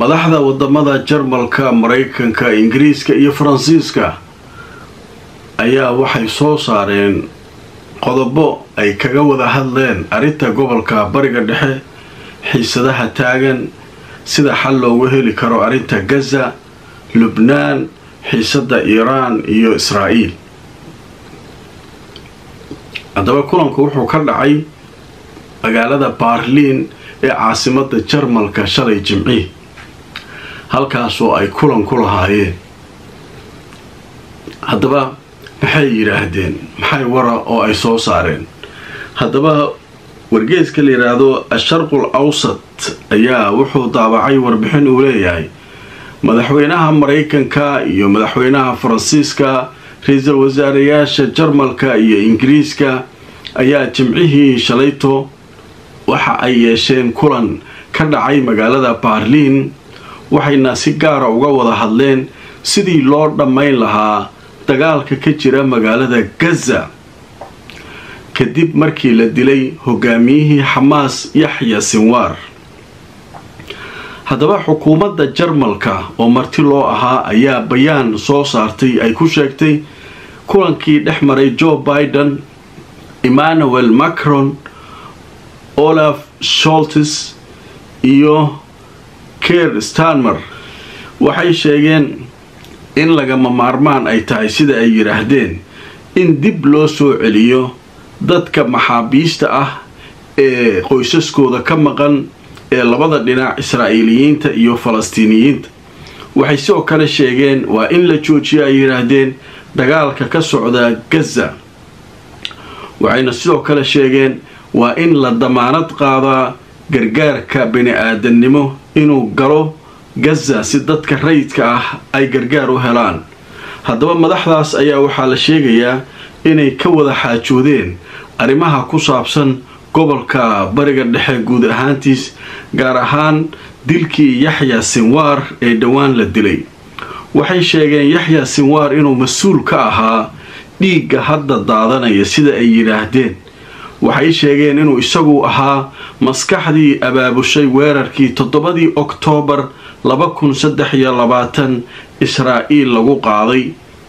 madaxda wadamada jarmalka maraykanka ingiriiska iyo faransiiska ayaa waxay soo saareen qodobo ay kaga wada hadleen arrinta gobolka bariga dhexe xiisadaha taagan sida xal loogu heli karo arrinta gaza lubnaan xiisada iiraan iyo israa'iil haddaba kulanku wuxuu ka dhacay magaalada baarliin ee caasimada jarmalka shalay jimcii halkaasoo ay kulan ku lahaayeen haddaba maxay yidhaahdeen maxay wara oo ay soo saareen haddaba wargeeska la yidhaahdo asharqul awsat ayaa wuxuu daabacay warbixin uu leeyahay madaxweynaha maraykanka iyo madaxweynaha faransiiska ra-iisul wasaareyaasha jarmalka iyo ingiriiska ayaa jimcihii shalayto waxa ay yeesheen kulan ka dhacay magaalada baarliin waxayna si gaara uga wada hadleen sidii loo dhammayn lahaa dagaalka ka jira magaalada gaza kadib markii la dilay hogaamiyihii xamaas yaxya sinwaar haddaba xukuumadda jarmalka oo marti loo ahaa ayaa bayaan soo saartay ay ku sheegtay kulankii dhex maray joe biden emmanuel macron olaf sholtes iyo ker stanmer waxay sheegeen in lagama maarmaan ay tahay sida ay yidhaahdeen in dib loo soo celiyo dadka maxaabiista ah ee qoysaskooda ka maqan ee labada dhinac israa'iiliyiinta iyo falastiiniyiinta waxay sidoo kale sheegeen waa in la joojiyo ay yidhaahdeen dagaalka ka socda gaza waxayna sidoo kale sheegeen waa in la damaanad qaadaa gargaarka bini-aadannimo inuu galo gaza si dadka rayidka ah ay gargaar u helaan haddaba madaxdaas ayaa waxaa la sheegayaa inay ka wada xaajoodeen arrimaha ku saabsan gobolka bariga dhexe guud ahaantiis gaar ahaan dilkii yaxya sinwaar ee dhowaan la dilay waxay sheegeen yaxya sinwaar inuu mas-uul ka ahaa dhiigga hadda daadanaya sida ay yidhaahdeen waxay sheegeen inuu isagu ahaa maskaxdii abaabushay weerarkii toddobadii oktoobar laba kun saddex iyo labaatan israa'iil lagu qaaday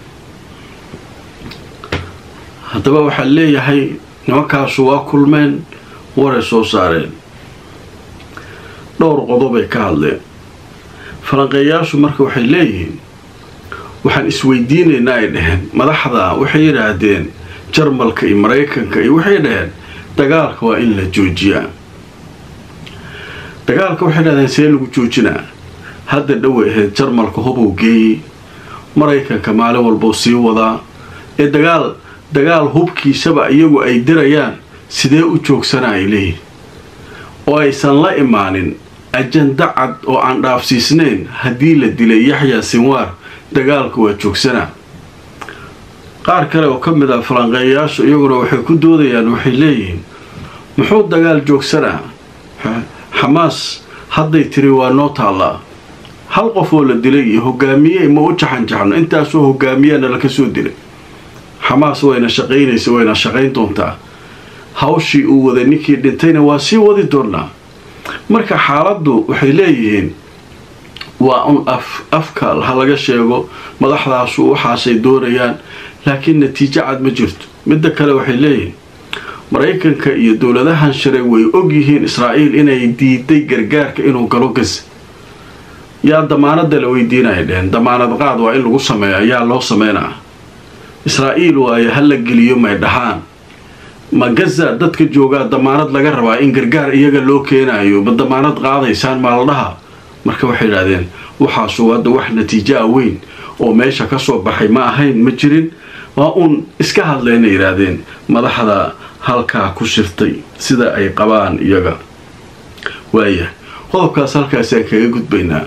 haddaba waxaa leeyahay nimankaasu waa kulmeen waray soo saareen dhowr qodobay ka hadleen falanqeeyaashu marka waxay leeyihiin waxaan isweydiinaynaa ay dhaheen madaxda waxay yidhaahdeen jarmalka iyo maraykanka iyo waxay dhaheen dagaalka waa in la joojiyaa dagaalka waxay dhahdeen see lagu joojinaa hadda dhoway ahayd jarmalka hubuu geeyey maraykanka maalin walbuu sii wadaa ee dagaal dagaal hubkiisaba iyagu ay dirayaan sidee u joogsana ay leeyihin oo aysan la imaanin ajanda cad oo aan dhaafsiisnayn haddii la dilay yaxya sinwaar dagaalka waa joogsanaa qaar kale oo ka mid ah falanqeeyayaashu iyaguna waxay ku doodayaan waxay leeyihiin muxuu dagaal joogsanaa xamaas hadday tiri waa noo taallaa hal qof oo la dilay iyo hogaamiye ma u jaxanjaxno intaasoo hogaamiyana laka soo dilay xamaas wayna shaqaynaysa wayna shaqayn doontaa hawshii uu waday ninkii dhintayna waa sii wadi doonaa marka xaaladdu waxay leeyihiin waa un af afka ha laga sheego madaxdaasu waxaasay doonayaan laakiin natiijo cad ma jirto midda kale waxay leeyihiin maraykanka iyo dowladahan sharay way og yihiin israa'iil inay diiday gargaarka inuu galo gaza yaa damaanada la weydiinaya dheheen damaanad qaad waa in lagu sameeyo ayaa loo sameynaa israa'iil waayo ha la geliyo may dhahaan ma gaza dadka joogaa damaanad laga rabaa in gargaar iyaga loo keenayo ma damaanad qaadaysaan maaladhaha marka waxay idhahdeen waxaasu hadda wax natiijaa weyn oo meesha ka soo baxay ma ahayn ma jirin waa uun iska hadlayna yidhaahdeen madaxda halkaa ku shirtay sida ay qabaan iyaga waaya qodobkaas halkaasaan kaga gudbaynaa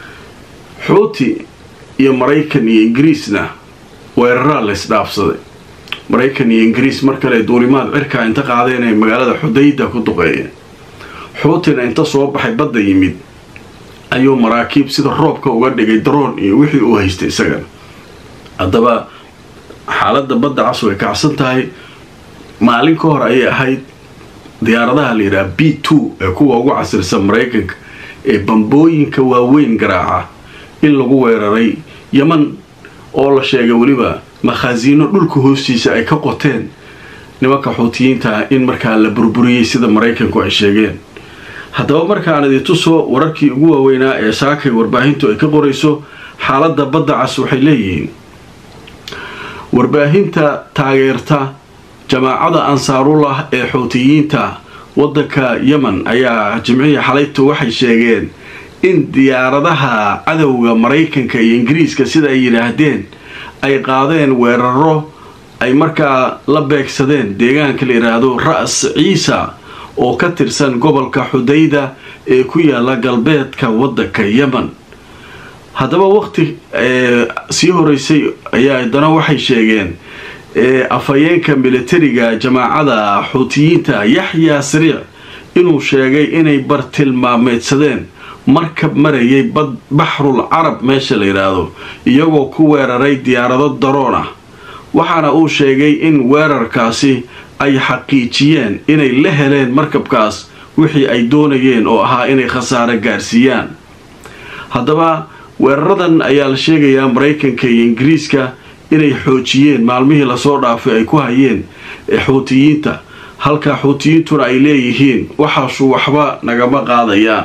xuuti iyo maraykan iyo ingiriisna weeraraa la ysdhaafsaday maraykan iyo ingiriis mar kale duulimaad cirkaa inta qaadeen ay magaalada xudayda ku duqeeyeen xuutina inta soo baxay badda yimid ayuu maraakiib sida roobka uga dhigay daroon iyo wixii uu haystay isagana haddaba xaaladda badda cas way kacsan tahay maalin ka hor ayay ahayd diyaaradaha la yidhaha b two ee kuwa ugu casirsan maraykanka ee bambooyinka waaweyn garaaca in lagu weeraray yeman oo la sheegay weliba makhaasiino dhulka hoostiisa ay ka qoteen nimanka xuutiyiinta in markaa la burburiyey sida maraykanku ay sheegeen haddaba markaan idintusoo wararkii ugu waaweynaa ee saakay warbaahintu ay ka qorayso xaaladda badda cas waxay leeyihiin warbaahinta taageerta jamaacada ansaarullah ee xuutiyiinta waddanka yemen ayaa jimcihii xalaytu waxay sheegeen in diyaaradaha cadowga maraykanka iyo ingiriiska sida ay yidhaahdeen ay qaadeen weeraro ay markaa la beegsadeen deegaanka la yidhaahdo ra-s ciisa oo ka tirsan gobolka xudayda ee ku yaala galbeedka waddanka yemen haddaba waqti sii horeysay ayaa haddana waxay sheegeen afhayeenka militariga jamaacada xuutiyiinta yaxyaa sariic inuu sheegay inay bartilmaameedsadeen markab marayay baxrul carab meesha la yidhaahdo iyagoo ku weeraray diyaarado daroon ah waxaana uu sheegay in weerarkaasi ay xaqiijiyeen inay la heleen markabkaas wixii ay doonayeen oo ahaa inay khasaare gaarsiiyaan haddaba weeraradan ayaa la sheegayaa maraykanka iyo ingiriiska inay xoojiyeen maalmihii lasoo dhaafay ay ku hayeen xuutiyiinta halka xuutiyiintuna ay leeyihiin waxaasu waxba nagama qaadayaan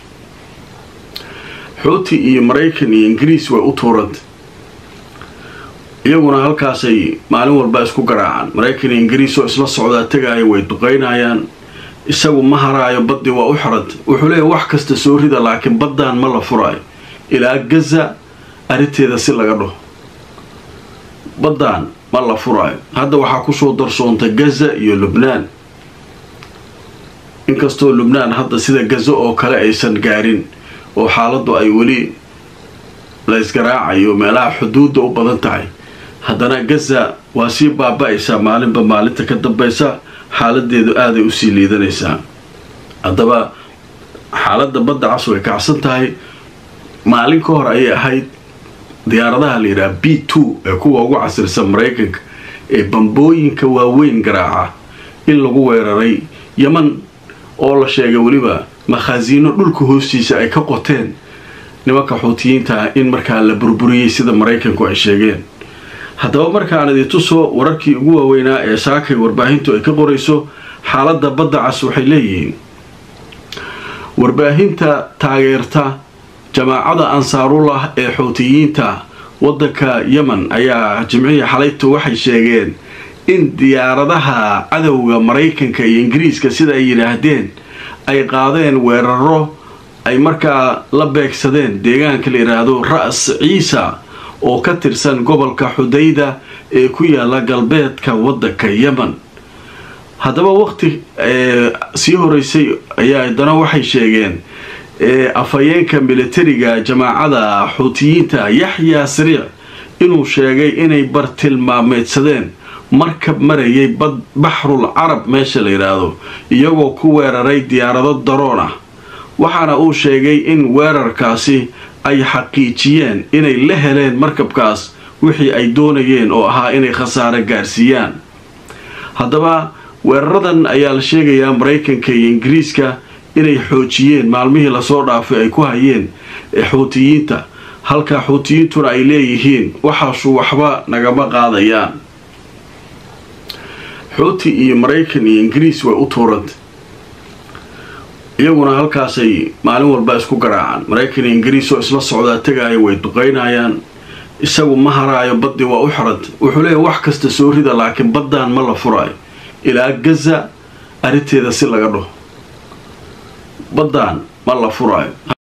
xuuti iyo maraykan iyo ingiriis way u tuuranta iyaguna halkaasay maalin walba isku garaacaan maraykan iyo ingiriis oo isla socdaa tegaayo way duqaynayaan isagu ma haraayo baddii waa u xiranta wuxuu leeyahy wax kasta soo rida laakiin baddaan ma la furaayo ilaa gaza arrinteeda si laga dhaho baddaan ma la furaayo hadda waxaa kusoo darsoontay gaza iyo lubnaan inkastoo lubnaan hadda sida gaza oo kale aysan gaarin oo xaaladdu ay weli la ysgaraacayo meelaha xuduudda u badan tahay haddana gaza waa sii baaba-aysaa maalinba maalinta ka dambaysa xaaladeedu aaday usii liidanaysaa haddaba xaaladda badda cas way kacsan tahay maalin ka hor ayay ahayd diyaaradaha la yidhaha b two ee kuwa ugu casirsan maraykanka ee bambooyinka waaweyn garaaca in lagu weeraray yeman oo la sheegay weliba makhaasiino dhulka hoostiisa ay ka qoteen nimanka xuutiyiinta in markaa la burburiyey sida maraykanku ay sheegeen haddaba markaan idintusoo wararkii ugu waaweynaa ee saakay warbaahintu ay ka qorayso xaaladda badda cas waxay leeyihiin warbaahinta taageerta jamaacada ansaarullah ee xuutiyiinta waddanka yemen ayaa jimcihii xalaytu waxay sheegeen in diyaaradaha cadowga maraykanka iyo ingiriiska sida ay yidhaahdeen ay qaadeen weeraro ay markaa la beegsadeen deegaanka la yidhaahdo ra-s ciisa oo ka tirsan gobolka xudayda ee ku yaala galbeedka waddanka yemen haddaba waqti sii horeysay ayaa haddana waxay sheegeen afhayeenka militariga jamaacada xuutiyiinta yaxyaa sariic inuu sheegay inay bartilmaameedsadeen markab marayay baxrul carab meesha la yidhaahdo iyagoo ku weeraray diyaarado daroon ah waxaana uu sheegay in weerarkaasi ay xaqiijiyeen inay la heleen markabkaas wixii ay doonayeen oo ahaa inay khasaare gaarsiiyaan haddaba weeraradan ayaa la sheegayaa maraykanka iyo ingiriiska inay xoojiyeen maalmihii lasoo dhaafay ay ku hayeen xuutiyiinta halka xuutiyiintuna ay leeyihiin waxaasu waxba nagama qaadayaan xuuti iyo maraykan iyo ingiriis way u tuuranta iyaguna halkaasay maalin walba isku garaacaan maraykan iyo ingiriis oo isla socdaa tegaayo way duqaynayaan isagu ma haraayo baddii waa u xiranta wuxuu leeyahy wax kasta soo rida laakiin baddaan ma la furaayo ilaa gaza arrinteeda si laga dhaho baddaan ma la furaayo